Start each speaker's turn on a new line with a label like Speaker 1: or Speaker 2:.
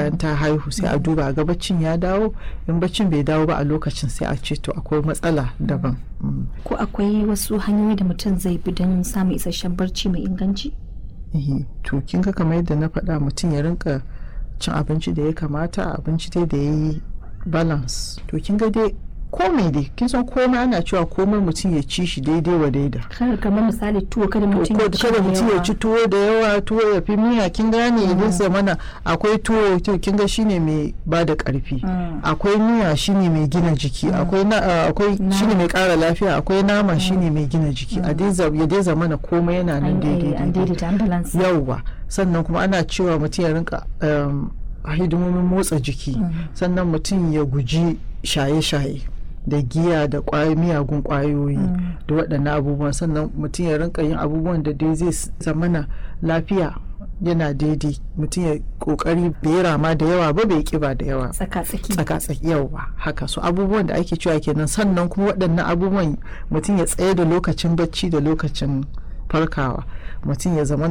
Speaker 1: bayan ta haihu sai a duba ga baccin ya dawo in baccin bai dawo ba a lokacin sai a ce to akwai matsala daban
Speaker 2: ko akwai wasu hanyoyi da mutum zai bi don samun isasshen barci mai inganci
Speaker 1: to kin ga kamar yadda na faɗa mutum ya rinka cin abinci da ya kamata abinci dai da ya yi balance to kin ga dai komai dai kin san komai ana cewa komai mutum ya ci shi daidai wa daida
Speaker 2: kar kamar misali tuwo kada mutum ya ci
Speaker 1: kada mutum ya ci tuwo da yawa tuwo ya fi miya kin gane idan zamana akwai tuwo to kin ga shine mai ba da karfi akwai miya shine mai gina jiki akwai akwai shine mai kara lafiya akwai nama shine mai gina jiki a dai ya dai zamana komai yana nan daidai yauwa sannan kuma ana cewa mutum ya rinka hidimomin motsa jiki sannan mutum ya guji shaye-shaye da giya da miyagun kwayoyi da waɗannan abubuwan sannan mutum ya rinka yin abubuwan da dai zai zamana lafiya yana daidai mutum ya kokari bai rama da yawa ba bai kiba da yawa tsaka-tsaki yawa haka so abubuwan da ake cewa kenan sannan kuma waɗannan abubuwan mutum ya tsaye da lokacin bacci da lokacin farkawa mutum ya zama